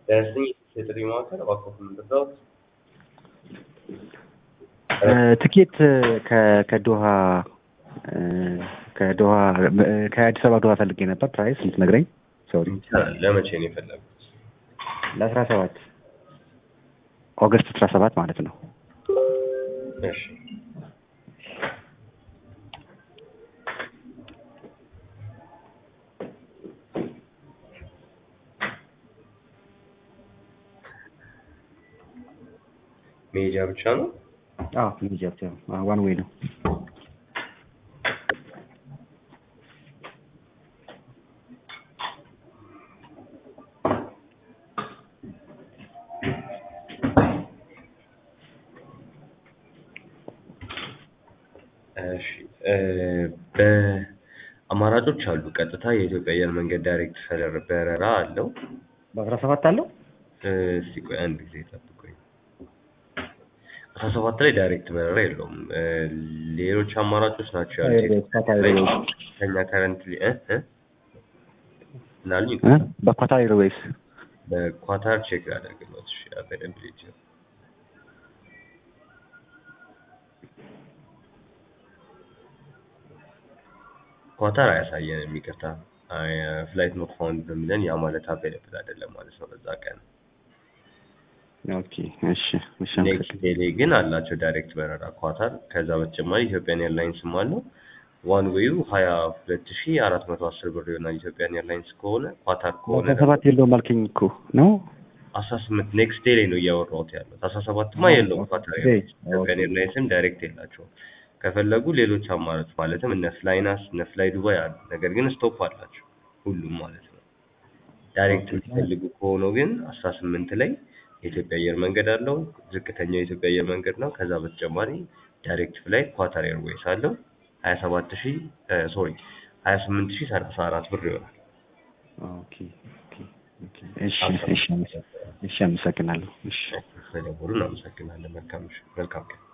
ለስኝ የጥሪ ማዕከል እባክዎት ምንድነው? ትኬት ከ- ከዶሃ ከዶሃ ከአዲስ አበባ ዶሃ ፈልጌ ነበር። ፕራይስ ልትነግረኝ? ሶሪ ይቻላል። ለመቼ ነው የፈለጉት? ለአስራ ሰባት ኦገስት አስራ ሰባት ማለት ነው። እሺ መሄጃ ብቻ ነው? አዎ ሚጃ ብቻ ነው። ዋን ዌይ ነው። እሺ እ በአማራጮች አሉ። ቀጥታ የኢትዮጵያ አየር መንገድ ዳይሬክት ሰለር በረራ አለው። በአስራ ሰባት አለው። እ እስቲ ቆይ አንድ ጊዜ ጠብቁኝ። አስራ ሰባት ላይ ዳይሬክት በረራ የለውም። እ ሌሎች አማራጮች ናቸው ያሉት። ከኛ ከረንትሊ እ እ ምን አሉኝ? እ በኳታር ኤርዌይስ በኳታር ቼክ ያደርግለት። እሺ አቬይላቢሊቲ ኳታር አያሳየንም። ይቅርታ ፍላይት ኖት ፋውንድ በሚለን ያ ማለት አቬይለብል አይደለም ማለት ነው በዛ ቀን። ኦኬ እሺ እሺ ኔክስት ዴይ ግን አላቸው ዳይሬክት በረራ ኳታር። ከዛ በተጨማሪ ኢትዮጵያን ኤርላይንስም አለው። ዋን ዌዩ ሀያ ሁለት ሺ አራት መቶ አስር ብር ይሆናል ኢትዮጵያን ኤርላይንስ ከሆነ። ኳታር ከሆነ በአስራ ሰባት የለውም አልከኝ እኮ ነው። አስራ ስምንት ኔክስት ዴይ ላይ ነው እያወራሁት ያለው። አስራ ሰባትማ የለውም ኳታር ኤርላይንስ። ኢትዮጵያን ኤርላይንስም ዳይሬክት የላቸውም። ከፈለጉ ሌሎች አማራጭ ማለትም እነ ፍላይናስ እነ ፍላይ ዱባይ አሉ። ነገር ግን ስቶፕ አላቸው ሁሉም ማለት ነው። ዳይሬክት የሚፈልጉ ከሆኑ ግን አስራ ስምንት ላይ የኢትዮጵያ አየር መንገድ አለው። ዝቅተኛው የኢትዮጵያ አየር መንገድ ነው። ከዛ በተጨማሪ ዳይሬክት ፍላይት ኳታር ኤርዌይስ አለው። ሀያ ሰባት ሺ ሶሪ ሀያ ስምንት ሺ ሰላሳ አራት ብር ይሆናል። ኦኬ ኦኬ ኦኬ እሺ እሺ እሺ አመሰግናለሁ። እሺ ስለደወሉ እናመሰግናለን። መልካም ምሽት፣ መልካም ቀን።